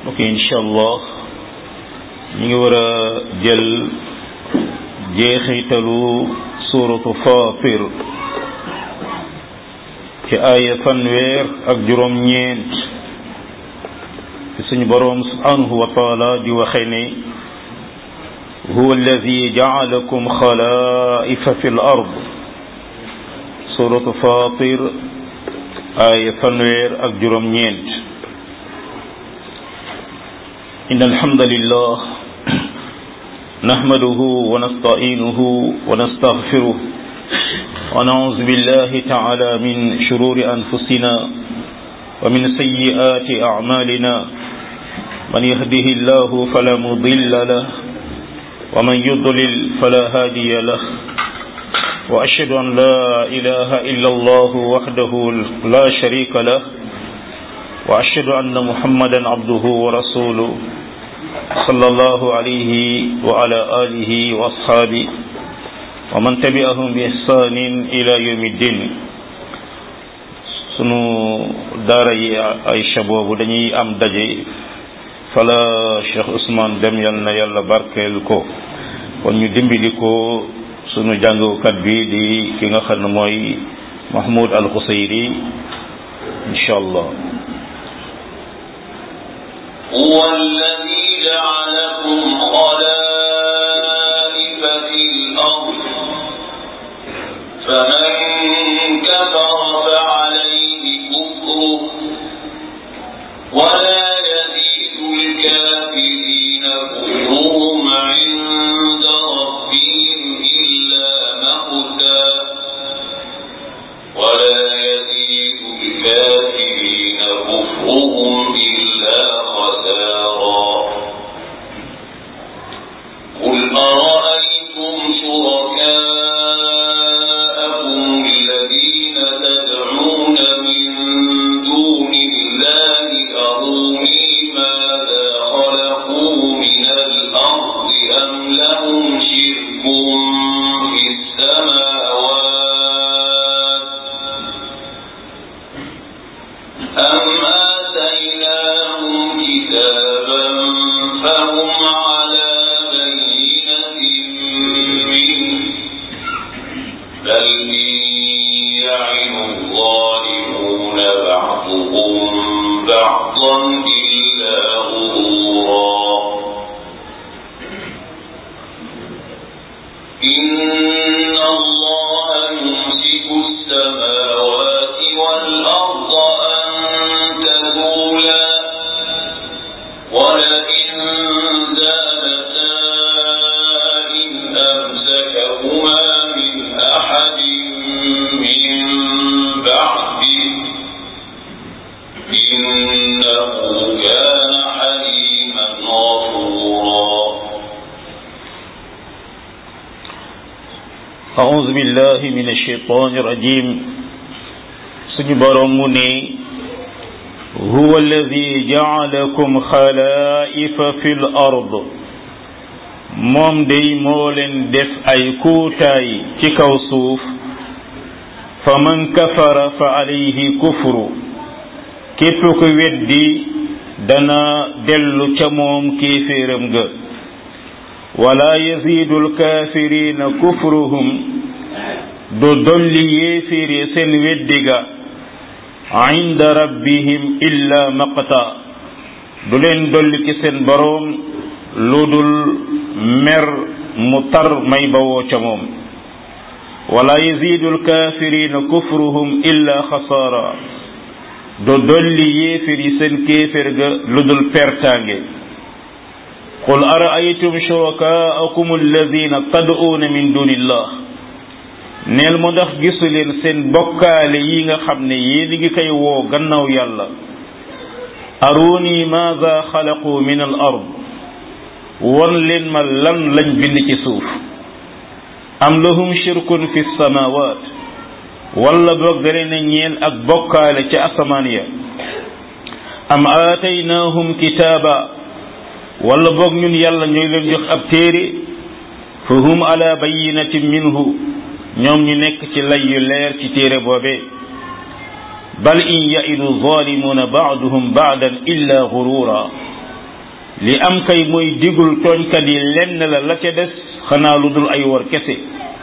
ok incha allah ñu ngi war a jël jeexitalu suuratu Faatir ci aaya fanweer ak juróom-ñeent ci suñu boroom subhanahu wa taala di waxe ne huwa alladi jacalakum xalaa'ifa fi l ard suuratu Faatir aaya fanweer ak juróom-ñeent إن الحمد لله نحمده ونستعينه ونستغفره ونعوذ بالله تعالى من شرور أنفسنا ومن سيئات أعمالنا من يهده الله فلا مضل له ومن يضلل فلا هادي له وأشهد أن لا إله إلا الله وحده لا شريك له وأشهد أن محمدا عبده ورسوله صلى الله عليه وعلى آله وأصحابه ومن تبعهم بإحسان إلى يوم الدين sunu daara yi Aïcha boobu dañuy am daje fala Cheikh Ousmane dem yal na yàlla barkeel ko kon ñu dimbali ko sunu jàngukat bi di ki nga xam ne mooy Mahmoud Al Xusayri incha allah هو الذي جعلكم خلائف في الأرض فمن كفر فعليه كفره ولا يزيد الكافرين كفرهم عند ربهم إلا مقتا ولا يزيد الكافرين كفرهم إلا خسارا قل أرأيتم شركاءكم الذين تدعون من دون الله أروني ماذا خلقوا من الأرض أم لهم شرك في السماوات أم آتيناهم كتابا فهم على بينة منه بل إن يعن الظالمون بعضهم بعضا إلا غرورا إن الله يمسك السماوات والأرض أن تزولا ولئن زالتا إن أمسكهما من أحد من بعده إنه كان حليما غفورا أعوذ بالله من الشيطان الرجيم suñu boroom mu ne huwa alladi jaalakum xalaa'ifa fi l ard moom day moo leen def ay kuutaay ci kaw suuf fa man kafara fa alayhi kufru képp ku weddi dana dellu ca moom kéeféeram ga wala yazidu alkaafirina kufruhum du dolli yéeféer yi seen weddiga inda rabbihim illa maqta du leen dolli ci seen boroom lu dul mer mu tar may bawoo ca moom wala yazidu alkaafirina kufruhum illa xasaara du dolli yéeféer yi seen kéeféer ga lu dul pertaange qul araaytum shurakaakum alladina tad'uuna min dunillah neel mu ndax gisu leen seen bokkaale yi nga xam ne yéen ngi koy woo gannaaw yàlla aruni maada xalaqu min al ard won leen ma lan lañ bind ci suuf am lahum shirkun fi samawat wala boog da leen a ñeel ak bokkaale ca asamaan ya am aataynaahum kitaaba wala boog ñun yàlla ñooy leen jox ab téere fa hum ala bayinatin minhu ñoom ñu nekk ci lay yu leer ci téere boobee bal in yaidu zalimuna baaduhum baadan illa gurura li am kay mooy digul tooñkat yi lenn la la ca des xanaa lu dul ay war kese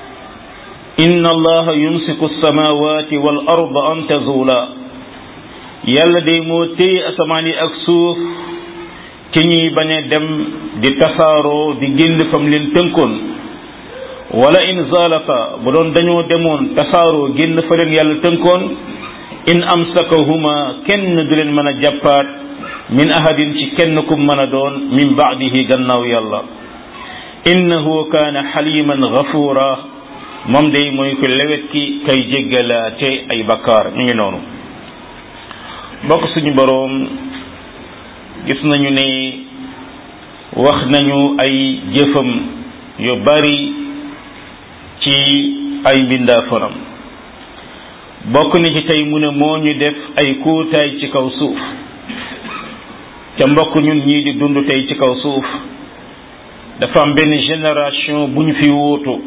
inna allaha yumsiku alsamawati wal arda an tazula yàlla day moo téye asamaan yi ak suuf ci ñuy bañ a dem di tasaaroo di génn fam leen tënkoon wala in zalata bu doon dañoo demoon tasaaroo génn fa leen yàlla tënkoon in amsakahuma kenn du leen mën a jàppaat min ahadin ci kenn kum mën a doon min baadihi gannaaw yàlla innahu kaana xaliman gafura moom day mooy ko lewet ki kay jéggalaate ay bakkaar ñu ngi noonu bokk suñu boroom gis nañu ne wax nañu ay jëfam yu bari ci ay mbindaafonam bokk na ci tey mu ne moo ñu def ay kuutaay ci kaw suuf ca mbokk ñun ñii di dund tey ci kaw suuf dafa am benn génération bu ñu fi wuutu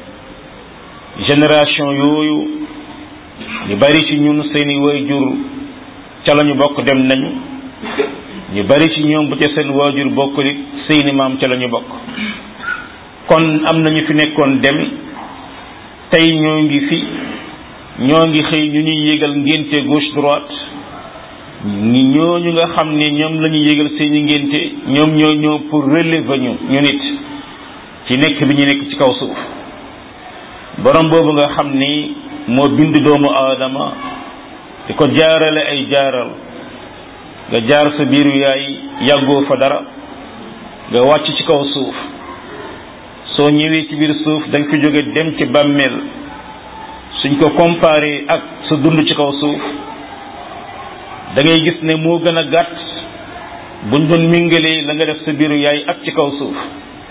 génération yooyu ñu bari ci ñun seeni waajur ca la ñu bokk dem nañu ñu bari ci ñoom bu ca seen waajur bokk it seeni maam ca la ñu bokk kon am na ñu fi nekkoon dem tey ñoo ngi fi ñoo ngi xëy ñu ñuy yégal ngénte gauche droite ñi ñooñu nga xam ne ñoom la ñu yégal seeni ngénte ñoom ñoo ñëw pour relever ñu ñu nit ci nekk bi ñu nekk ci kaw suuf borom boobu nga xam ni moo bind doomu aadama di ko jaarale ay jaaral nga jaar sa biiru yaay yàggoo fa dara nga wàcc ci kaw suuf soo ñëwee ci biir suuf da nga fi jóge dem ci bàmmeel suñ ko comparé ak sa dund ci kaw suuf da ngay gis ne moo gën a gàtt buñ doon mingalee la nga def sa biiru yaay ak ci kaw suuf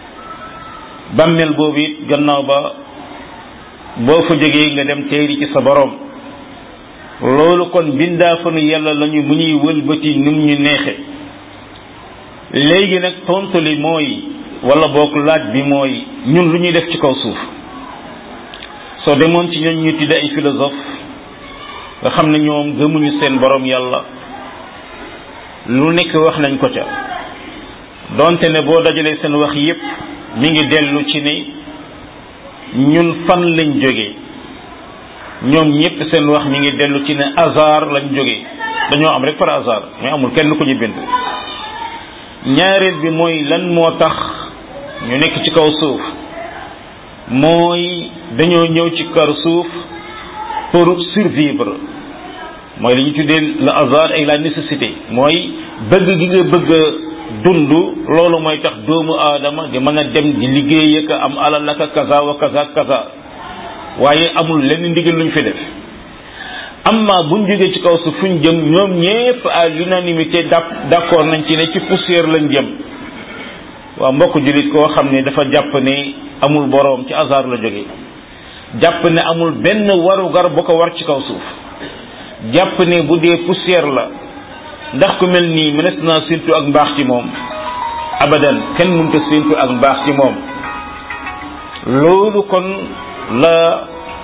bàmmeel boobu it gannaaw ba boo fa jógee nga dem teeri ci sa borom loolu kon bindaafanu yàlla lañu mu ñuy wëlbati num ñu neexe léegi nag tontu li mooy wala boog laaj bi mooy ñun lu ñuy def ci kaw suuf soo demoon ci ñooñ ñu tudde ay philosophe nga xam ne ñoom gëmuñu seen borom yàlla lu nekk wax nañ ko ca donte ne boo dajalee seen wax yépp mi ngi dellu ci ne ñun fan lañ jógee ñoom ñépp seen wax mi ngi dellu ci ne hasard lañ jógee dañoo am rek par hasard mais amul kenn ku ñu bind ñaareel bi mooy lan moo tax ñu nekk ci kaw suuf mooy dañoo ñëw ci kaw suuf pour survivre mooy li ñu tuddee le hasard et la nécessité mooy bëgg gi nga bëgg a dund loolu mooy tax doomu aadama di mën a dem di liggéey ak am alal ak kaza wa kaza kaza waaye amul lenn ndigal luñ fi def amma buñ jógee ci kaw suuf fuñ jëm ñoom ñépp à l'unanimité d'accord nañ ci ne ci poussière lañ jëm waa mbokk jullit koo xam ne dafa jàpp ne amul boroom ci hasard la jóge jàpp ne amul benn warugar bu ko war ci kaw suuf jàpp ne bu dee poussière la ndax ku mel nii mënees naa séntu ak mbaax ci moom abadan kenn mënta séntu ak mbaax ci moom loolu kon la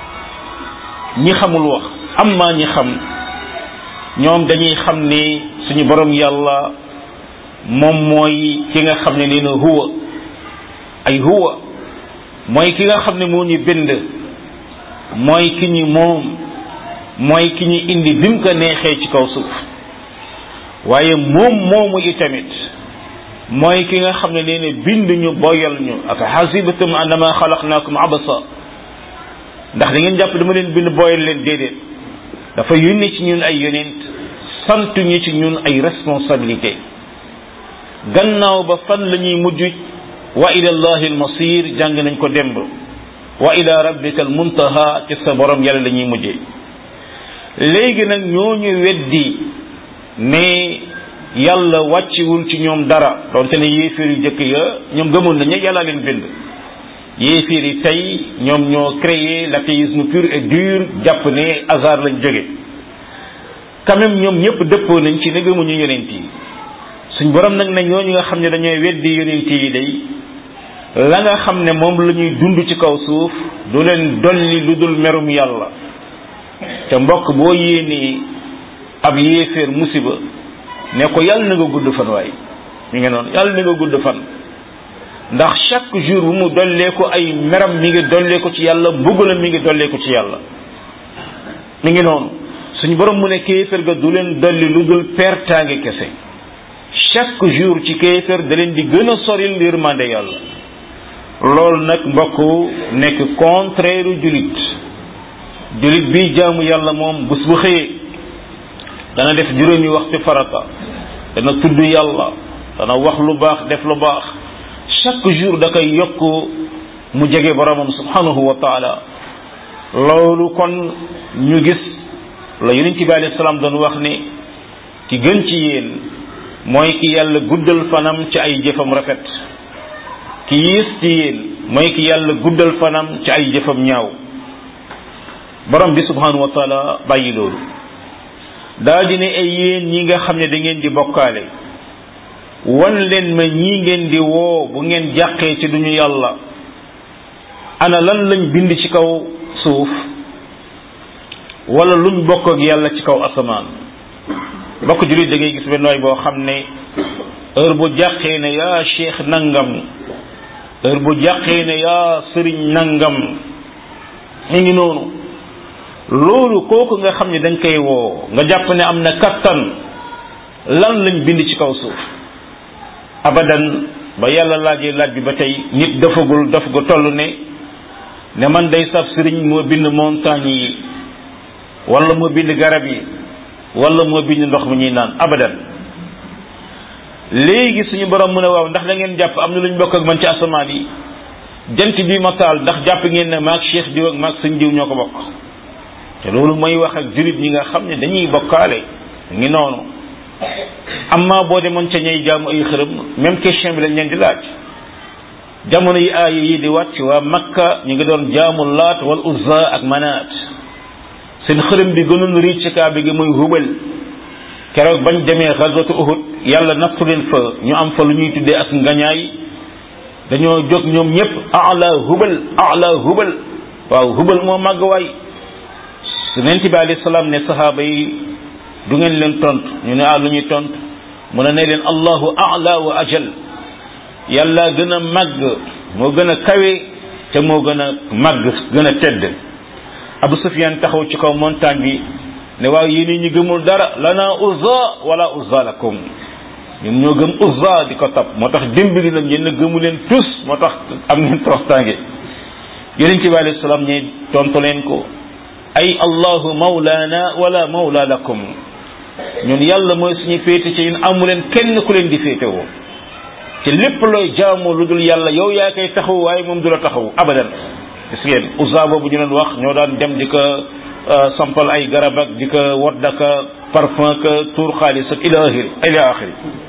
ñi xamul wax amma ñi xam ñoom dañuy xam ni suñu borom yàlla moom mooy ki nga xam ne nee na huwa ay huwa mooy ki nga xam ne moo ñu bind mooy ki ñu moom mooy ki ñu indi bi mu ko neexee ci kaw suuf waaye moom moomu itamit mooy ki nga xam ne nee na bind ñu boyal ñu afa xasibatum annama xalaqnaakum abasa ndax da ngeen jàpp dama leen bind boyal leen déedéet dafa yónni ci ñun ay yonent sant ñu ci ñun ay responsabilité gannaaw ba fan la ñuy mujj wa ila allahi almasir jàng nañ ko demb wa ila rabbika almuntaha ci sa borom yàlla la ñuy mujjee léegi nag ñooñu weddi ne yàlla wàcciwul ci ñoom dara donte ne yéeféer yu jëkk ya ñoom gëmoon nañu yàlla leen bind yéeféer yi tey ñoom ñoo créé l'athéisme pur et dur jàpp ne hasard lañ jóge quand même ñoom ñëpp dëppoo nañ ci ne gëmuñu yonent yi suñ borom nag ne ñooñu nga xam ne dañooy weddi yonent yi day la nga xam ne moom la ñuy dund ci kaw suuf du leen dolli lu dul merum yàlla te mbokk boo yéenee ab yéeféer musiba ne ko yàlla na nga gudd fan waay mi ngi noonu yàlla na nga gudd fan ndax chaque jour bu mu dollee ko ay meram mi ngi dollee ko ci yàlla mbugalam mi ngi dollee ko ci yàlla mi ngi noonu suñu borom mu ne kéefër ga du leen dolli lu dul pertaange kese chaque jour ci kéefër da leen di gën a soril yërmande yàlla loolu nag mbokk nekk contraire julit julit bi jaamu yàlla moom bés bu xëyee dana def juróomi waxtu farata dana tudd yàlla dana wax lu baax def lu baax chaque jour da koy yokk mu jege boromam subhanahu wa taala loolu kon ñu gis la yonent bi alayhi salaam doon wax ne ki gën ci yéen mooy ki yàlla guddal fanam ci ay jëfam rafet ki yiis ci yéen mooy ki yàlla guddal fanam ci ay jëfam ñaaw borom bi subhanahu wa taala bàyyi loolu daa di ne ay yéen ñi nga xam ne da ngeen di bokkaale wan leen ma ñii ngeen di woo bu ngeen jàqee ci duñu yàlla ana lan lañ bind ci kaw suuf wala luñ bokk ak yàlla ci kaw asamaan bokk jullit da ngay gis benn waay boo xam ne heure bu jàqee ne yaa cheikh nangam heure bu jàqee ne yaa sëriñ nangam mi ngi noonu loolu kooku nga xam ne dañ koy woo nga jàpp ne am na kattan lan lañ bind ci kaw suuf abadan ba yàlla laajee laaj bi ba tey nit dafagul daf gu toll ne ne man day saf sëriñ moo bind montagne yi wala moo bind garab yi wala moo bind ndox mi ñuy naan abadan léegi suñu borom mu ne waaw ndax da ngeen jàpp am na lu ñu bokk ak man ci asamaan yi jant bi ma taal ndax jàpp ngeen ne maag cheikh diw ak maag sëñ diw ñoo ko bokk te loolu mooy wax ak julit ñi nga xam ne dañuy bokkaale ngi noonu amma boo demoon ca ñay jaamu ay xërëm même question bi lañ leen di laaj jamono yi aaya yi di wàcc waa makka ñu ngi doon jaamu laat wal uzza ak manaat seen xërëm bi gënoon riic ci kaaba gi muy hubal keroog bañ demee xazwatu uhud yàlla nattu leen fa ñu am fa lu ñuy tuddee ak ngañaay dañoo jóg ñoom ñëpp ala hubal ala hubal waaw hubal moo màgg waay yonent bi alayhi salaam ne sahaaba yi du ngeen leen tontu ñu ne ah lu ñuy tontu mu ne ne leen allahu ala wa ajal yàlla gën a màgg moo gën a kawe te moo gën a màgg gën a tedd abu sufyan taxaw ci kaw montagne bi ne waaw yéen ñi gëmul dara lana uzza wala uzza lakum ñun ñoo gëm uzza di ko topp moo tax dimbali nañ yéen gëmu leen tous moo tax am ngeen toroxtaange yonent bi alayhi salaam ñi tontu leen ko ay allahu mawlana wala mawla lakum ñun yàlla mooy suñu féete ci ñun amu leen kenn ku leen di féete woo ci lépp looy jaamu lu dul yàlla yow yaa koy taxaw waaye moom du la taxaw abadan gis ngeen usa boobu ñu doon wax ñoo daan dem di ko sampal ay garab ak di ko wadd ak parfum ka tuur xaalis ak ila axiri ila axiri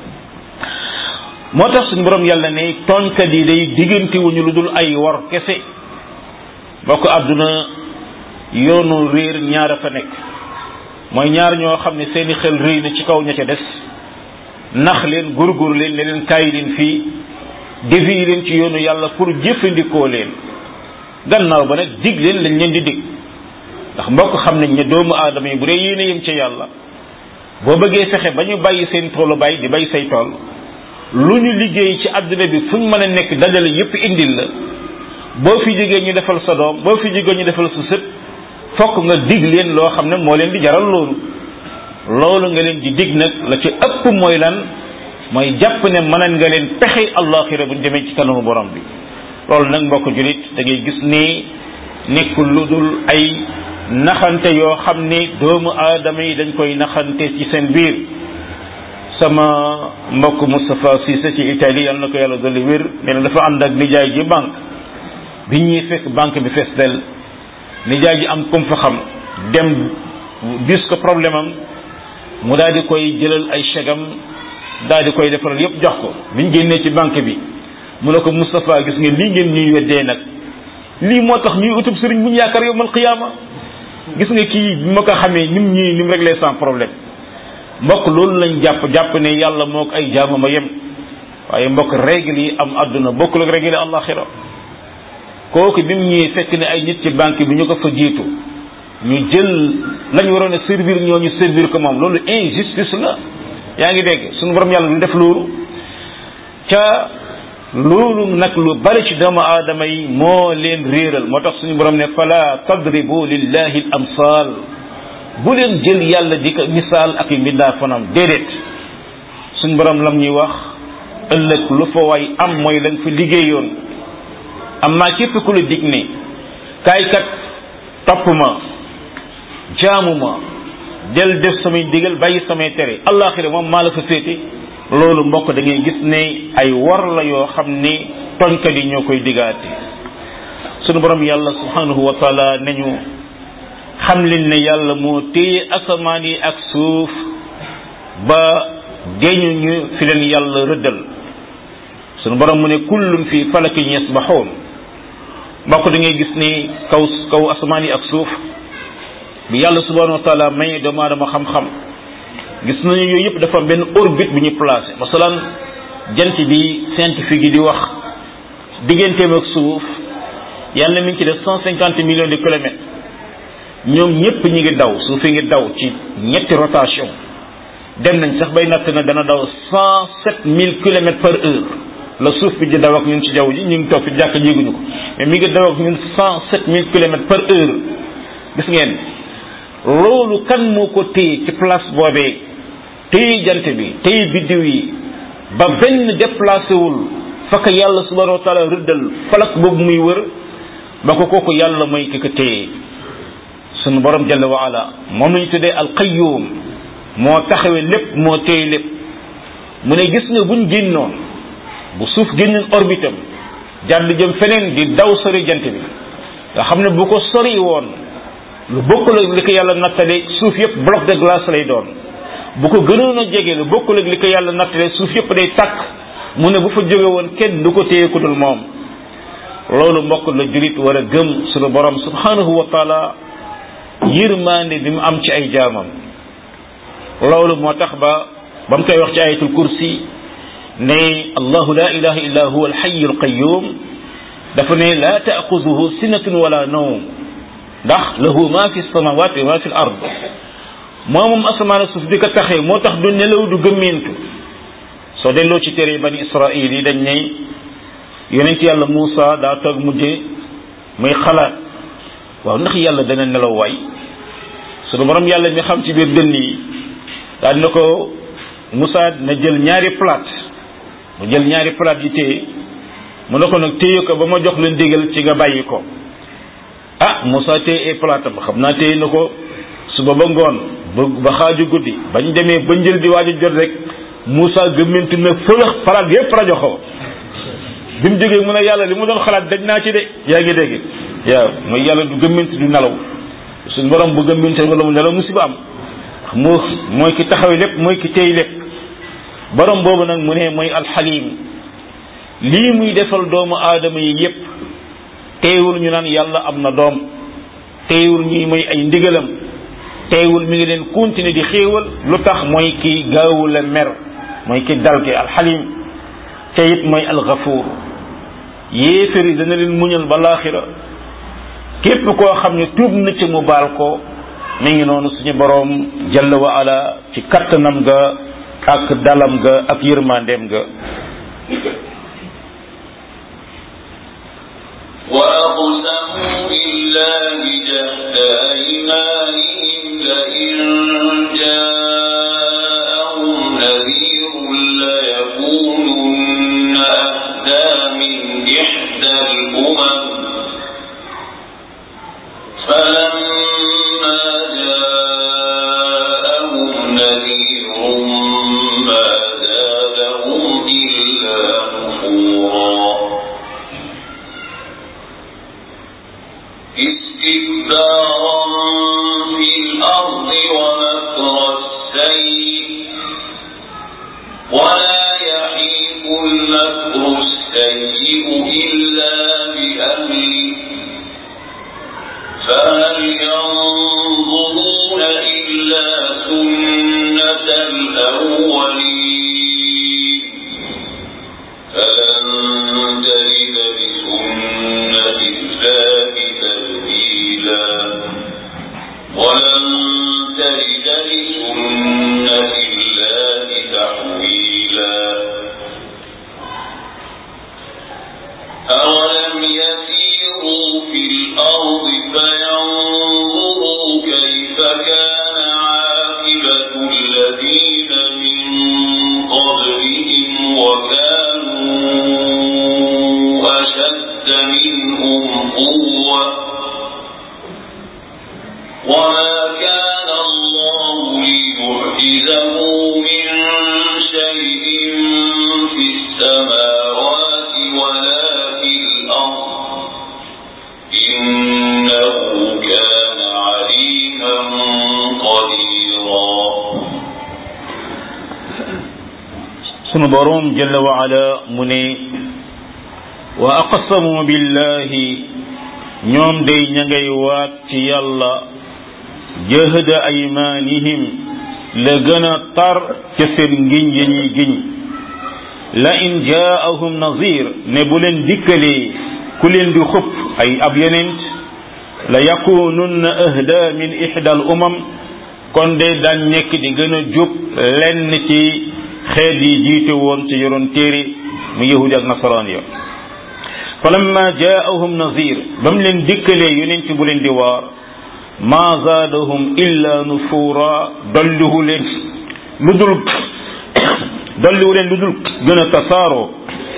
moo tax suñu borom yàlla ne tooñkat yi day diggante wuñu lu dul ay war kese boo ko àdduna yoonu réer ñaar a fa nekk mooy ñaar ñoo xam ne seeni xel rëy na ci kaw ña ca des nax leen gurgur leen ne leen kaay leen fii dévi leen ci yoonu yàlla pour jëfandikoo leen gannaaw ba nag dig leen lañ leen di dig ndax mbokk xam nañ ne doomu aadama yi bu dee yéene yëm ca yàlla boo bëggee fexe ba ñu bàyyi seen toolu bay di bay say tool lu ñu liggéey ci àdduna bi fu ñu mën a nekk dajale yépp indil la boo fi jógee ñu defal sa doom boo fi jógee ñu defal sa sët fokk nga dig leen loo xam ne moo leen di jaral loolu loolu nga leen di dig nag la ci ëpp mooy lan mooy jàpp ne mënan nga leen pexe allaxira buñ demee ci kanamu borom bi loolu nag mbokk julit da ngay gis ni nekkul lu dul ay naxante yoo xam ne doomu aadama yi dañ koy naxante ci seen biir sama mbokk Moustapha Cissé ci Italie yal na ko yàlla dolli wér nee na dafa ànd ak nijaay ji banque bi ñuy fekk banque bi fees del nijaay ji am kum fa xam dem bis ko problème am mu daal di koy jëlal ay chegam daal di koy defaral yépp jox ko biñ génnee ci banque bi mu ne ko Moustapha gis nga lii ngeen ñuy weddee nag lii moo tax ñuy utub sëriñ bu ñu yaakaar yowmal qiyaama gis nga kii bi ma ko xamee nim ñii nim réglé sans problème mbokk loolu lañ jàpp jàpp ne yàlla moo ko ay jaamama yem waaye mbokk règle yi am àdduna bokkul ak règle yi àllaxira kooku bi mu ñëwee fekk ne ay nit ci banque bi ñu ko fa jiitu ñu jël lañ waroon a servir ñoo ñu servir ko moom loolu injustice la yaa ngi dégg suñu borom yàlla du def loolu ca loolu nag lu bari ci doomu aadama yi moo leen réeral moo tax suñu borom ne fala tadribu lillahi al amsal bu leen jël yàlla di ko misaal ak mbindaa fanam déedéet suñu borom lam ñuy wax ëllëg lu fa waay am mooy lañ fi liggéeyoon am naa képp ku la dig ne kaay kat topp ma jaamu ma del def samay digal bàyyi samay tere allaaxira moom maa la fa féete loolu mbokk da ngay gis ne ay war la yoo xam ni toñkat yi ñoo koy digaate sunu borom yàlla subhanahu wa taala nañu xam leen ne yàlla moo téye asamaan yi ak suuf ba géñu ñu fi leen yàlla rëddal sunu borom mu ne kullun fi falakin yasbaxoon mbokk da ngay gis ni kaw kaw asamaan yi ak suuf bi yàlla subhanahu wa taala may doomu aadama xam-xam gis nañu yooyu yëpp dafa benn orbite bu ñu placé masalan jant bi scientifique yi di wax digganteem ak suuf yàlla mi ngi ci def cent cinquante millions de kilomètres ñoom ñëpp ñi ngi daw suuf yi ngi daw ci ñetti rotation dem nañ sax bay natt na dana daw cent sept mille kilomètres par heure la suuf bi di daw ak ñun ci jaww ji ñu ngi toog fi jàkk jéeguñu ko mais mi ngi daw ak ñun cent sept mille kilomètres par heure gis ngeen loolu kan moo ko téye ci place boobee téye jant bi téye biddiw yi ba benn déplacé wul fakk yàlla subhanahu wa taala rëddal falak boobu muy wër ba ko kooku yàlla mooy ki ko téye sunu borom jalla wa ala moom la ñu tuddee alqayyum moo taxawee lépp moo téye lépp mu ne gis nga buñ génnoon bu suuf génnoon orbitam jàdd jëm feneen di daw sori jant bi nga xam ne bu ko sori woon lu bokkul ak li ko yàlla nattale suuf yëpp bloc de glace lay doon bu ko gënoon a jege lu bokkul ak li ko yàlla nattale suuf yëpp day takk mu ne bu fa jóge woon kenn du ko téye ku dul moom loolu mbokk la julit war a gëm sunu borom subhanahu wa taala yërmande bi mu am ci ay jaamam loolu moo tax ba ba mu koy wax ci ayatul kursi ne allahu la ilaha illa huwa alxayu alqayum dafa ne la taaxuduhu sinatun wala nawm ndax lahu ma fi samawati wa ma fi l ard moo moom asamaan suuf di ko taxee moo tax du nelaw du gëmmentu soo delloo ci téere bani israil yi dañ ne yonent yàlla Muusa daa toog mujje muy xalaat waaw ndax yàlla dana nelaw waay sunu borom yàlla mi xam ci biir dënn yi daal na ko Muusa na jël ñaari plate mu jël ñaari plate yi téye mu ne ko nag téye ko ba ma jox leen digal ci nga bàyyi ko ah Moussa téye ay plate am xam naa téye na ko suba ba ngoon ba ba xaaju guddi bañ demee ba njël di waaju jot rek Moussa gëmmantu na fëlëx plate yépp rajo ko bi mu jógee mu ne yàlla li mu doon xalaat dañ naa ci de yaa ngi dégg waaw mooy yàlla du gëmmantu du nelaw suñ borom bu gëmmante wala mu nelaw musiba am moo mooy ki taxaw lépp mooy ki téy lépp borom boobu nag mu ne mooy alxalim lii muy defal doomu aadama yi yépp teewul ñu naan yàlla am na doom teewul ñuy mooy ay ndigalam teewul mi ngi leen continuer di xéewal lu tax mooy ki gaawul a mer mooy ki dal ki alxalim te it mooy alxafuur yéefér yi dana leen muñal ba laaxira képp koo xam ne tuub na ci mu baal ko mi ngi noonu suñu boroom jalla wa ala ci kattanam ga ak dalam ga ak yërmandeem ga وأقسموا بالله جهد أيمانهم لئن جاءهم نذير ليكونن أهدى من إحدى الأمم فلما جاءهم نذير ما زادهم إلا نفورا استكبارا في الأرض ومكر السيء ولا يحيق المكر السيء إلا بأهله فهل ينظرون إلا سنة الأولين فلن تجد لسنة الله تبديلا ولن تجد لسنة الله تحويلا السماوات ولا في الأرض إنه كان عليما قديرا sunu boroom jalla wa ala mu ne wa aqsamu billahi ñoom day ña ngay waat ci yàlla jahda aymanihim la gën a tar ca seen ngiñ ya ñuy giñ la in jaahum nazir ne bu leen dikkalee ku leen di xupp ay ab yonent la yakununna ahda min ihda al umam kon de daan nekk di gën a jub lenn ci xeet yi jiite woon ci yoroon téere mu yahudi ak nasaraan ya falamma jaahum nazir ba mu leen dikkalee yonent bu leen di waar ma zaadahum illa nufura dolliwu leen lu dul dolliwu leen lu dul gën a tasaaroo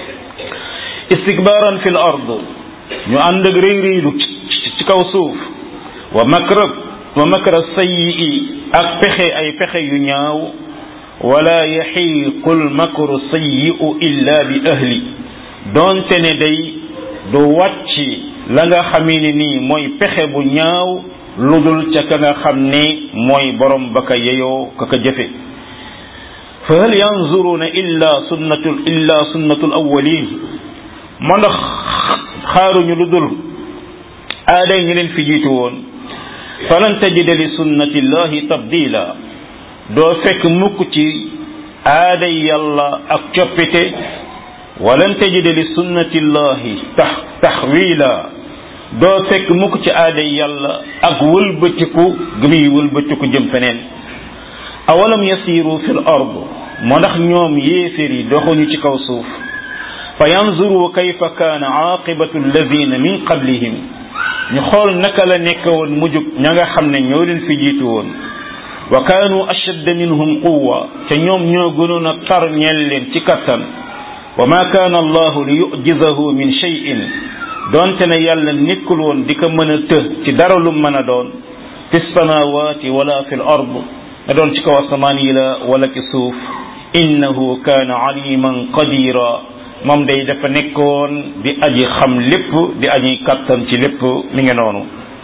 istikbaaran fi l ard ñu ànd ak réy réylu ci kaw suuf wa makra wa makra sayyi ak pexe ay pexe yu ñaaw wala yaxiiqu lmakru sayyi'u illa bi ahli doonte ne day du wàcc la nga xamee ne nii mooy pexe bu ñaaw ludul ca ka nga xam ne mooy borom ba ka yeyoo ka ka jëfe fa hal yanzuruna illa sunnatu illa sunnatu alawalin ma ndax xaaruñu lu dul aaday ñu leen fi jiitu woon falan tajida li sunnati llahi tabdila doo fekk mukk ci aaday yàlla ak coppite walan tajida li sunnati llahi tax taxwila doo fekk mukk ci aaday yàlla ak wëlbatiku gi muy wëlbatiku jëm feneen awalam yasiru fi l ard moo ndax ñoom yéeféer yi doxuñu ci kaw suuf fa yanzuru kayfa kaana aaqibatu alladina min qablihim ñu xool naka la nekk woon mujjug ña nga xam ne ñoo leen fi jiitu woon wa kaanu ashadda minhum quwa te ñoom ñoo gënoon a tar ñeel leen ci kattan wa ma kaana allahu li yujizahu min cheyin doonte ne yàlla nekkul woon di ko mën a të ci dara lu mën a doon fi samawati wala fi l ard na doon ci kaw asamaan yi la wala ci suuf innahu kaana aliman qadira moom day dafa nekkoon di aji xam lépp di aji kattan ci lépp mi ngi noonu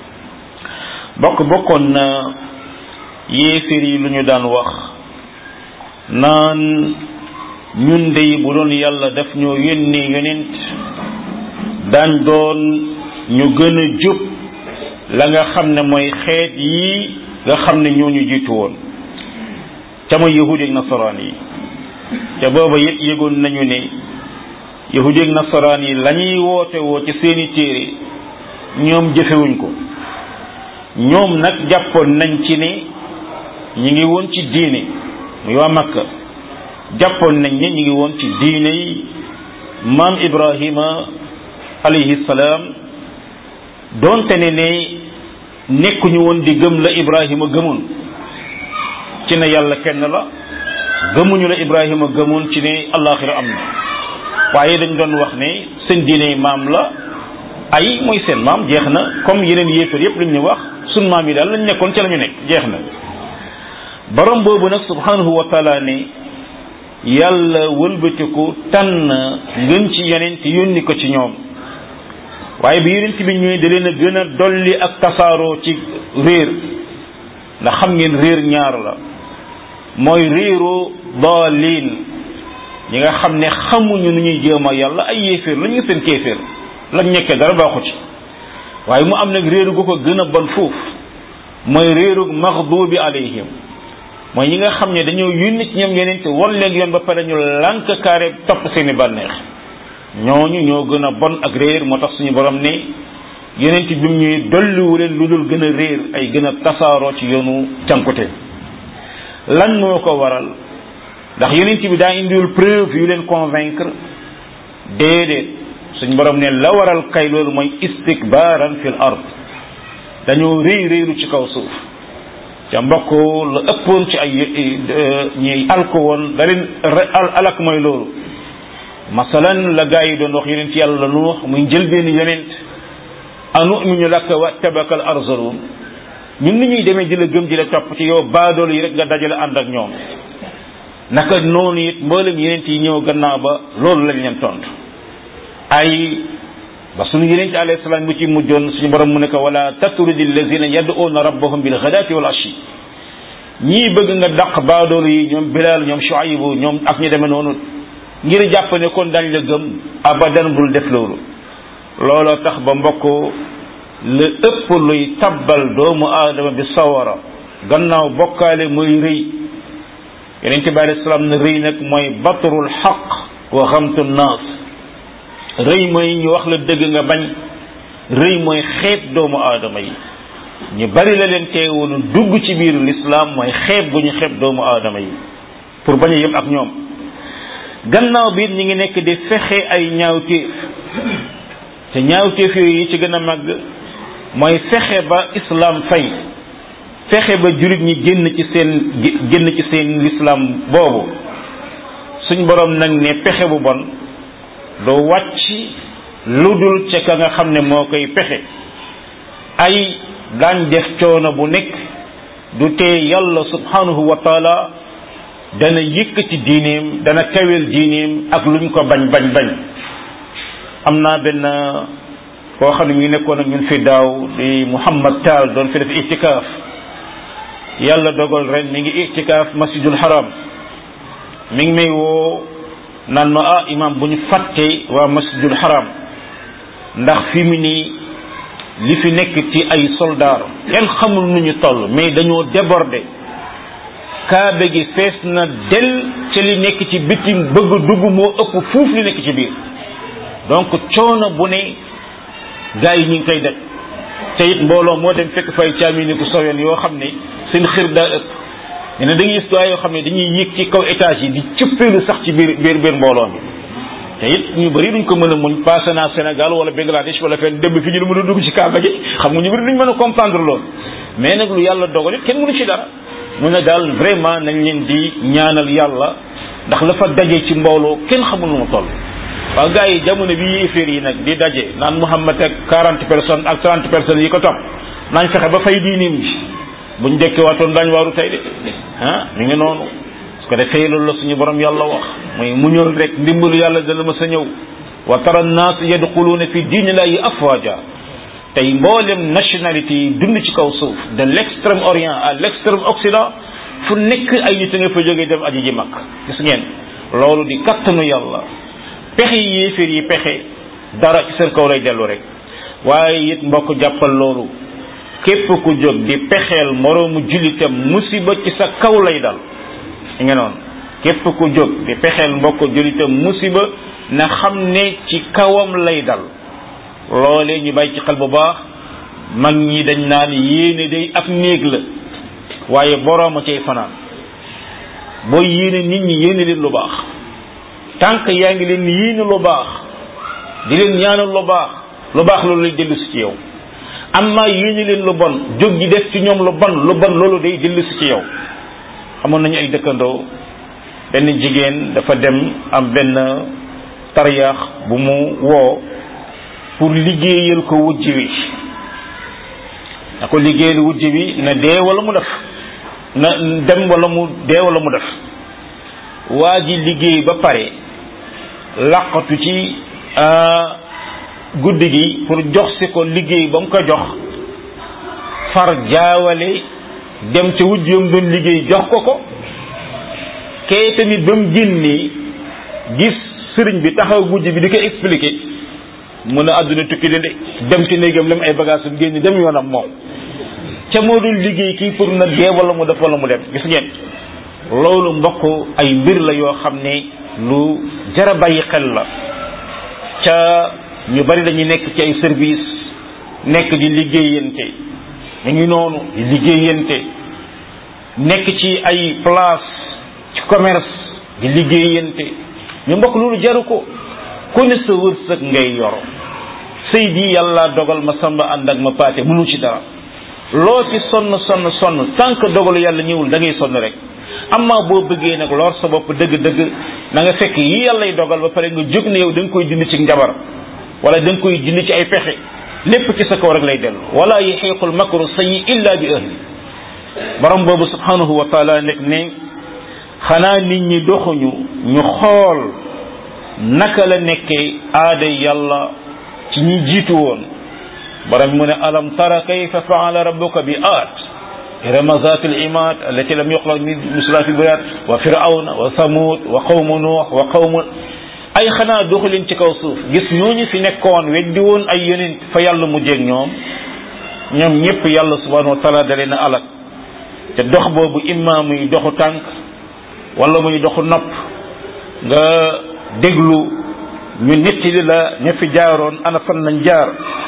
bokk bokkoon na yéeféer yi lu ñu daan wax naan ñun dey bu doon yàlla daf ñoo yónnee yonent daan doon ñu gën a jub la nga xam ne mooy xeet yi nga xam ne ñoo ñu jiitu woon ca mooy yahudi ak nasaraan yi ca booba yëpp yëgoon nañu ne yahudi ak nasaraan yi la ñuy woote woo ci seeni téere ñoom jëfewuñ ko ñoom nag jàppoon nañ ci ne ñi ngi woon ci diine muy waa Makka jàppoon nañ ne ñi ngi woon ci diine yi maam Ibrahima alayhi salaam doonte ne ne nekkuñu woon di gëm la Ibrahima gëmoon ci ne yàlla kenn la gëmuñu la Ibrahima gëmoon ci ne allaaxira am na waaye dañ doon wax ne seen diine maam la ay mooy seen maam jeex na comme yeneen yéefar yépp lu ñu wax sun maam yi daal lañ nekkoon ca la ñu nekk jeex na borom boobu nag subhanahu wa taala ne yàlla wëlbatiku tànn ngën ci yonent yónni ko ci ñoom waaye bi yonent bi ñëwee da leen a gën a dolli ak tasaaroo ci réer ndax xam ngeen réer ñaar la mooy réeru daalin ñi nga xam ne xamuñu nu ñuy jéem a yàlla ay yéeféer la ñu seen kéeféer lañ nekkee dara baaxu ci waaye mu am nag réeru gu ko gën a bon foofu mooy réeru maxdubi alayhim mooy ñi nga xam ne dañoo yónni ci ñoom yeneen te won leen yoon ba pare ñu lànk kaare topp seeni bànneex ñooñu ñoo gën a bon ak réer moo tax suñu borom ne yeneen bi mu ñuy dolliwu leen lu dul gën a réer ay gën a tasaaroo ci yoonu cankute lan moo ko waral ndax yeneen bi daa indiwul preuve yu leen convaincre déedéet suñu borom ne la waral kay loolu mooy istikbaaran fil ard dañoo réy réylu ci kaw suuf ca mbokk la ëppoon ci ay ñi alko woon da leen alak mooy loolu masalan la gaa yi doon wax yonent yàlla la nu wax muy njëlbeeni yonent anu'minu laka wa tabakal arzalun ñun ni ñuy demee di la gëm di la topp ci yow baadool yi rek nga dajale ànd ak ñoom naka noonu it mboolem yeneen yi ñëw gannaaw ba loolu lañ leen tontu ay ba suñu yeneen ci alayhi salaam bu ci mujjoon suñu borom mu ne ko wala tatrudi allazina yad'una rabbahum bil ghadati wal ashi ñii bëgg nga daq baadoolu yi ñoom Bilaal ñoom Shuaybu ñoom ak ñu demee noonu ngir jàpp ne kon dañ la gëm abadan bul def loolu looloo tax ba mbokk la ëpp luy tabbal doomu aadama bi sawara gannaaw bokkaale muy rëy yeneen ci bi alei salaam ne rëy nag mooy batrul xaq wa xamtu naas rëy mooy ñu wax la dëgg nga bañ rëy mooy xeeb doomu aadama yi ñu bari la leen teewoon dugg ci biir lislaam mooy xeeb gu ñu xeeb doomu aadama yi pour bañ a yem ak ñoom gannaaw bi ñi ngi nekk di fexe ay ñaawteef te ñaawteef yooyu yi ci gën a màgg mooy fexe ba islam fay fexe ba jullit ñi génn ci seen génn ci seen lislaam boobu suñ borom nag ne pexe bu bon doo wàcc lu dul ca ka nga xam ne moo koy pexe ay daañ def coono bu nekk du tee yàlla subhanahu wa taala dana yëkkati diineem dana kawel diineem ak luñ ko bañ bañ bañ am naa benn koo xam ne mi ngi nekkoon ak ñun fi daaw di Muhammad Taal doon fi def itikaaf yàlla dogal ren mi ngi itikaaf masjidul haram mi ngi may woo naan ma ah imam bu ñu fàtte waa masjidul haram ndax fi mu nii li fi nekk ci ay soldaar kenn xamul nu ñu toll mais dañoo débordé kaabe gi fees na del ca li nekk ci bitim bëgg dugg moo ëpp fuuf li nekk ci biir donc coono bu ne gars yi ñu ngi koy def te it mbooloo moo dem fekk fay caamini ku sowen yoo xam ne seen xir daa ëpp ne ne da ngay gis gaa yoo xam ne dañuy yéeg ci kaw étage yi di cëppeelu sax ci biir biir biir mbooloo mi te it ñu bëri duñ ko mën a muñ passé naa Sénégal wala Bangladesh wala fenn dem fi ñu ne mën a dugg ci Kaaba gi xam nga ñu bëri duñ mën a comprendre loolu mais nag lu yàlla dogal it kenn mënu ci dara mu ne daal vraiment nañ leen di ñaanal yàlla ndax la fa daje ci mbooloo kenn xamul lu mu toll waaw gars yi jamono bi yéeféer yi nag di daje naan Muhammad ak quarante personnes ak trente personnes yi ko topp nañ fexe ba fay diinim ji buñ dekke waatoon daañ waaru tey de ah mi ngi noonu su ko defee loolu la suñu borom yàlla wax muy muñal rek ndimbalu yàlla dana ma sa ñëw wa tara naas yadxuluuna fi diinillahi afwaja tey mboolem nationalité yi dund ci kaw suuf de l' extrême orient à l' extrême occident fu nekk ay nit a nga fa jógee dem aji ji mag gis ngeen loolu di kattanu yàlla pexe yi yéeféer yi pexe dara ci seen kaw lay dellu rek waaye it mbokk jàppal loolu képp ku jóg di pexeel moroomu jullitam musiba ci sa kaw lay dal i nga noonu képp ku jóg di pexeel mbokk jullitam musiba na xam ne ci kawam lay dal loolee ñu bàyyi ci xel bu baax mag ñi dañ naan yéene day ab néeg la waaye borooma cay fanaan booy yéene nit ñi yéene leen lu baax tànk yaa ngi leen yéene lu baax di leen ñaanal lu baax lu baax loolu lay dellu si ci yow amma yéene leen lu bon jóg ji def ci ñoom lu bon lu bon loolu day dellu si ci yow amoon nañu ay dëkkandoo benn jigéen dafa dem am benn tariyaax bu mu woo pour liggéeyal ko wujj wi na ko liggéeyal wujj wi na dee wala mu def na dem wala mu dee wala mu def waa ji liggéey ba pare laqatu ci guddi gi pour jox si ko liggéey ba mu ko jox far jaawale dem ca wujj yam doon liggéey jox ko ko kee tamit ba mu génnee gis sëriñ bi taxaw wujj bi di ko expliquer mun a àdduna tukki de dem ci néegam lam ay bagage am génn dem yoonam moom ca moo doon liggéey kii pour na dee wala mu def wala mu dem gis ngeen loolu mbokk ay mbir la yoo xam ne lu jara bàyyi xel la ca ñu bari dañuy nekk ci ay service nekk di liggéeyante ñu ngi noonu di liggéeyante nekk ci ay place ci commerce di liggéeyante ñu mbokk loolu jaru ko ku ne sa wërsëg ngay yoro sëy bi yàlla dogal ma samba ànd ak ma paate mënu ci dara loo ci sonn sonn sonn tant que dogalu yàlla ñëwul da ngay sonn rek amma boo bëggee nag lor sa bopp dëgg-dëgg na nga fekk yi yàllay dogal ba pare nga jóg ne yow da nga koy dindi ci njabar wala da nga koy dindi ci ay pexe lépp ci sa kaw rek lay dellu wala yaxiiqul makru sayyi illa bi ahli borom boobu subhanahu wa taala nekk ne xanaa nit ñi doxuñu ñu xool naka la nekkee aada yàlla ci ñi jiitu woon borom mu ne alam tara kayfa faala rabbuka bi aat irama zat al imad allati lam yuxlaq misla fi bayat wa firawna wa samud wa qawmu nuux wa qawmu ay xanaa doxu leen ci kaw suuf gis ñooñu fi nekkoon weddi woon ay yonent fa yàlla mujjeeg ñoom ñoom ñëpp yàlla subhanahu wa taala da leen a alak te dox boobu imma muy doxu tànk wala muy doxu nopp nga déglu ñu nettali la ña fi jaaroon ana fan nañ jaar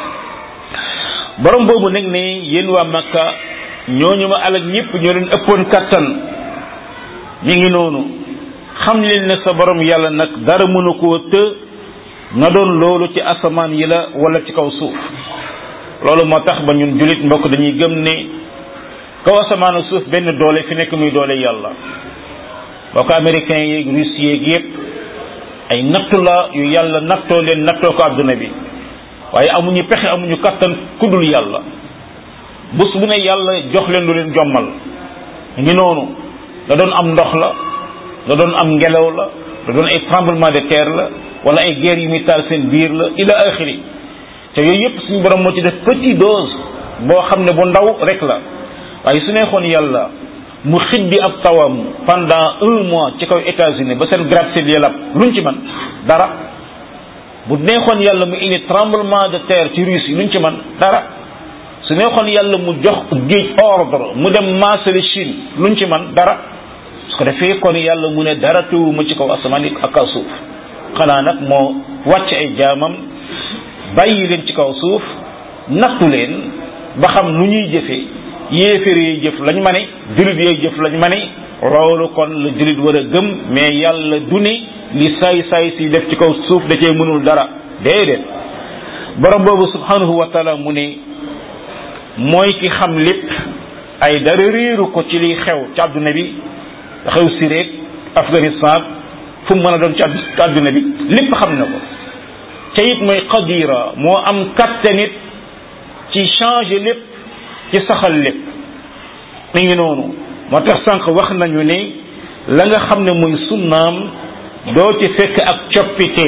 borom boobu nag ne yéen waa Makka ñooñu ma alak ñëpp ñoo leen ëppoon kattan mi ngi noonu xam leen ne sa borom yàlla nag dara mënu koo të nga doon loolu ci asamaan yi la wala ci kaw suuf loolu moo tax ba ñun julit mbokk dañuy gëm ne kaw asamaan ak suuf benn doole fi nekk muy doole yàlla boo ko américain yeeg russe yeeg yépp ay nattu la yu yàlla nattoo leen nattoo ko adduna bi waaye amuñu pexe amuñu kattan kuddul yàlla bés bu ne yàlla jox leen lu leen jommal ngi noonu da doon am ndox la da doon am ngelaw la da doon ay tremblement de terre la wala ay guerre yu muy taal seen biir la ila axiri te yooyu yépp suñu borom moo ci def petit dose boo xam ne bu ndaw rek la waaye su neexoon yàlla mu xiddi ab tawam pendant un mois ci kaw États-Unis ba seen gratte-ciel yi lab luñ ci man dara bu neexoon yàlla mu indi tremblement de terre ci Russie luñ ci man dara su neexoon yàlla mu jox géej ordre mu dem maasale Chine luñ ci man dara su ko defee kon yàlla mu ne dara tëwuma ci kaw asamaan ak kaw suuf xanaa nag moo wàcc ay jaamam bàyyi leen ci kaw suuf nattu leen ba xam nu ñuy jëfee yéeféer yi jëf lañ ma ne julit yooyu jëf lañ ma ne loolu kon la julit war a gëm mais yàlla du ne li saay saay si def ci kaw suuf da cee mënul dara déedéet borom boobu subhanahu wa taala mu ne mooy ki xam lépp ay dara réeru ko ci liy xew ci àdduna bi xew Syrie Afghanistan fu mu mën a doon ci àdduna bi lépp xam na ko te it mooy qadira moo am kattanit ci changer lépp ci saxal lépp mi ngi noonu moo tax sànq wax nañu ne la nga xam ne muy sunnaam doo ci fekk ak coppite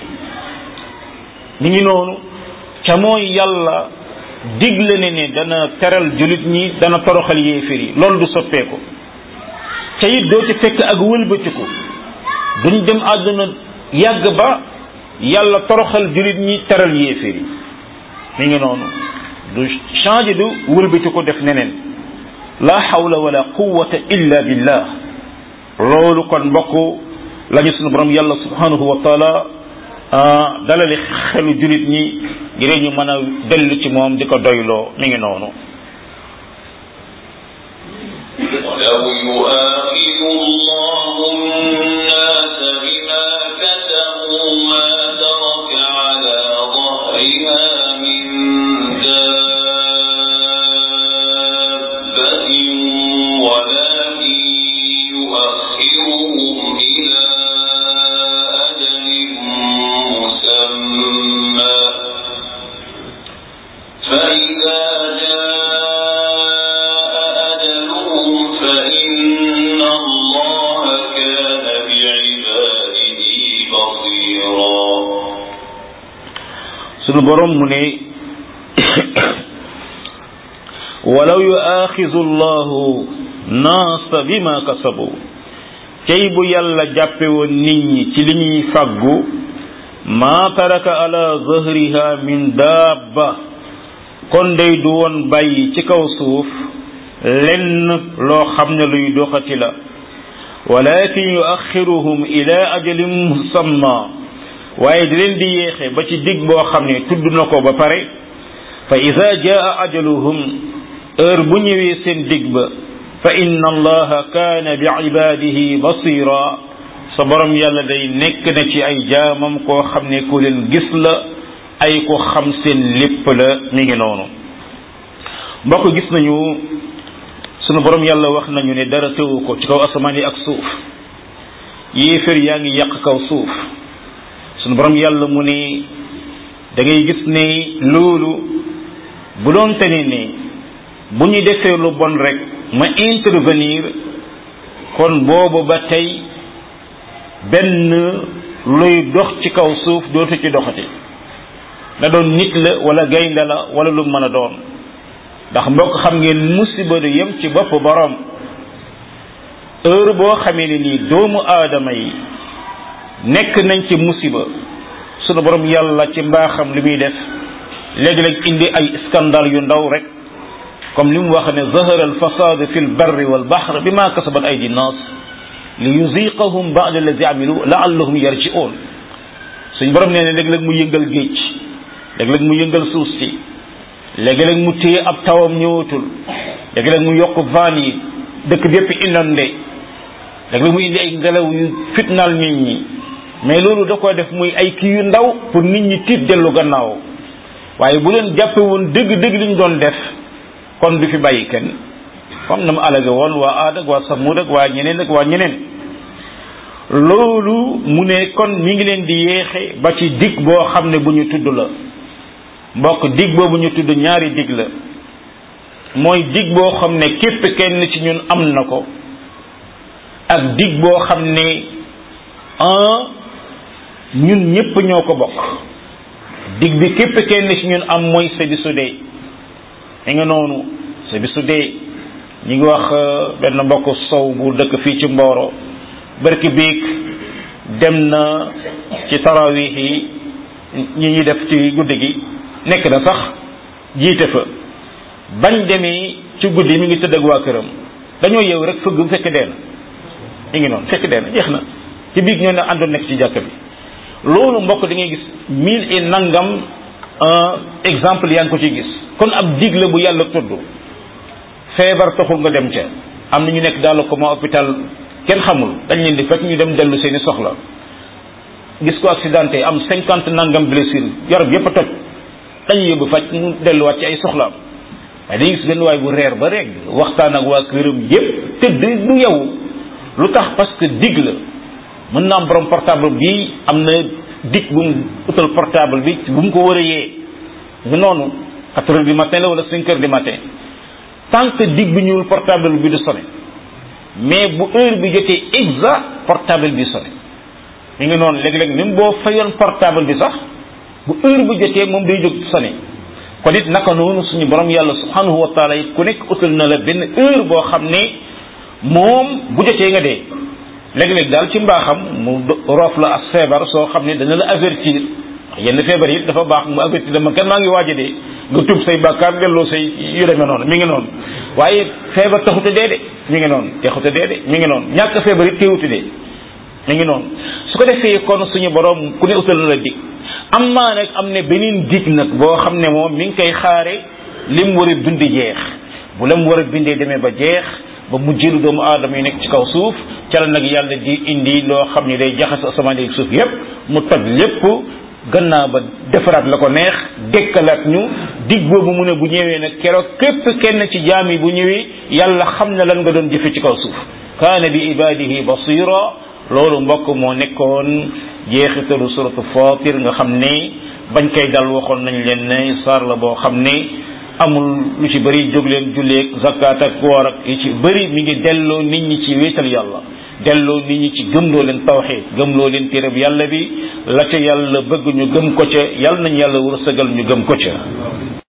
mi ngi noonu ca mooy yàlla digle ne ne dana teral julit ñi dana toroxal yéefér yi loolu du soppeeku ca it doo ci fekk ak wëlbatiku duñ dem àdduna yàgg ba yàlla toroxal julit ñi teral yéefér yi mi ngi noonu du changé du wëlbati ko def neneen la hawla wala quwwata illa billah loolu kon mbokk lañu sunu borom yàlla subhanahu wa taala dalali xelu julit ñi ngir ñu mën a dellu ci moom di ko doyloo mi ngi noonu ولو يؤاخذ الله الناس بما كسبوا ما ترك على ظهرها من دابة ولكن يؤخرهم إلى أجل مسمى فإذا جاء أجلهم فإن الله كان بعباده بصيرا sunu borom mu ne walaw yuaxizu llahu naasa bima kasabu tey bu yàlla jàppe woon nit ñi ci li ñuy fàggu maa taraka ala zahriha min daabba kon day du woon bàyyi ci kaw suuf lenn loo xam ne luy doxati la walakin yuaxiruhum ila ajalin musamma waaye di leen di yéexe ba ci dig boo xam ne tudd na ko ba pare fa ida jaa ajaluhum heure bu ñëwee seen dig ba fa inna allaha kaana bi ibadihi basira sa borom yàlla day nekk na ci ay jaamam koo xam ne ku leen gis la ay ko xam seen lépp la mi ngi noonu mbokk gis nañu sunu borom yàlla wax nañu ne dara teewu ko ci kaw asamaan yi ak suuf yéefér yaa ngi yàq kaw suuf sunu borom yàlla mu ne da ngay gis ne loolu bu doon tene ne bu ñu defee lu bon rek ma intervenir kon boobu ba tey benn luy dox ci kaw suuf dootu ci doxati na doon nit la wala gaynde la wala lu mën a doon ndax mbokk xam ngeen musiba du yem ci bopp borom heure boo xamee ne nii doomu aadama yi nekk nañ ci musiba sunu borom yàlla ci mbaaxam li muy def léegi-léeg indi ay scandale yu ndaw rek comme li mu wax ne zahara al fasad fi l barri wal bahr bima kasabat aydi nnas li yuziqahum ba'da allazi amilu la'allahum yarji'un suñ borom nee ne léeg-léeg mu yëngal géej léeg-léeg mu yëngal suuf si léegi-léeg mu téye ab tawam ñëwatul léegi-léeg mu yokk van yi dëkk bi yëpp inondé léegi-léeg mu indi ay ngelaw yu fitnaal nit ñi mais loolu da ko def muy ay kii yu ndaw pour nit ñi tiit dellu gannaaw waaye bu leen jàppe woon dëgg-dëgg li ñu doon def kon du fi bàyyi kenn comme na mu alage woon waa aad ak waa samud ak waa ñeneen ak waa ñeneen loolu mu ne kon mi ngi leen di yéexe ba ci dig boo xam ne bu ñu tudd la mbokk dig boobu ñu tudd ñaari dig la mooy dig boo xam ne képp kenn ci ñun am na ko ak dig boo xam ne un ñun ñépp ñoo ko bokk dig bi képp kenn ci ñun am mooy sa bisu dee mi nga noonu sa bisu dee ñi ngi wax benn mbokk sow bu dëkk fii ci Mboro barki biig dem na ci tarawih yi ñi ñuy def ci guddi gi nekk na sax jiite fa bañ demee ci guddi mi ngi tëdd ak waa këram dañoo yeew rek fëgg fekk dee na mi ngi noonu fekk dee na jeex na ci biig ñoo ne àndoon nekk ci jàkk bi loolu mbokk da ngay gis mille et nangam exemple yaa ngi ko ci gis kon ab dig la bu yàlla tudd feebar taxul nga dem ca am na ñu nekk daal ko ma hôpital kenn xamul dañ leen di fekk ñu dem dellu seeni soxla gis ko accidenté am cinquante nangam blessure yaram yépp a toj dañuy yóbbu faj mu delluwaat ci ay soxlaam waaye dañuy gis benn waay bu reer ba rek waxtaan ak waa këram yépp tëdd du yow lu tax parce que dig la mën na am borom portable bi am na dig bu mu utal portable bi bu mu ko war a yee nga noonu quatre heures du matin la wala cinq heures du matin tant que dig bi ñuul portable bi du sonné mais bu heure bi jotee exact portable bi sonné mi ngi noonu léeg-léeg même boo fayoon portable bi sax bu heure bi jotee moom day jóg sonné kon it naka noonu suñu borom yàlla subhanahu wa taala it ku nekk utal na la benn heure boo xam ne moom bu jotee nga dee léeg-léeg daal ci mbaaxam mu roof la ak feebar soo xam ne dana la avertir yenn feebar yi dafa baax mu avertir dama kenn maa ngi waaj a dee nga tub say bàkkaar delloo say yu demee noonu mi ngi noonu waaye feebar taxute dee de mi ngi noonu taxute dee de mi ngi noonu ñàkk feebar it teewute dee mi ngi noonu su ko defee kon suñu borom ku ne utal na la dig am maa nag am ne beneen dig nag boo xam ne moom mi ngi koy xaare lim war a bind jeex bu lam war a bindee demee ba jeex ba mujjelu doomu aadama yi nekk ci kaw suuf ca la nag yàlla di indi loo xam ne day jaxas asamaan ak suuf yépp mu toj lépp gannaaw ba defaraat la ko neex dekkalaat ñu dig boobu mu ne bu ñëwee nag keroog képp kenn ci jaam yi bu ñëwee yàlla xam na lan nga doon jëfe ci kaw suuf kaana bi ibadihi basira loolu mbokk moo nekkoon jeexitalu suratu fatir nga xam ne bañ koy dal waxoon nañ leen ne saar la boo xam ne amul lu ci bëri jóg leen julleeg zakat ak woor ak yi ci bëri mi ngi delloo nit ñi ci wéetal yàlla delloo nit ñi ci gëmloo leen tawxid gëmloo leen téereb yàlla bi la ca yàlla bëgg ñu gëm ko ca yàlla nañ yàlla wërsëgal ñu gëm ko ca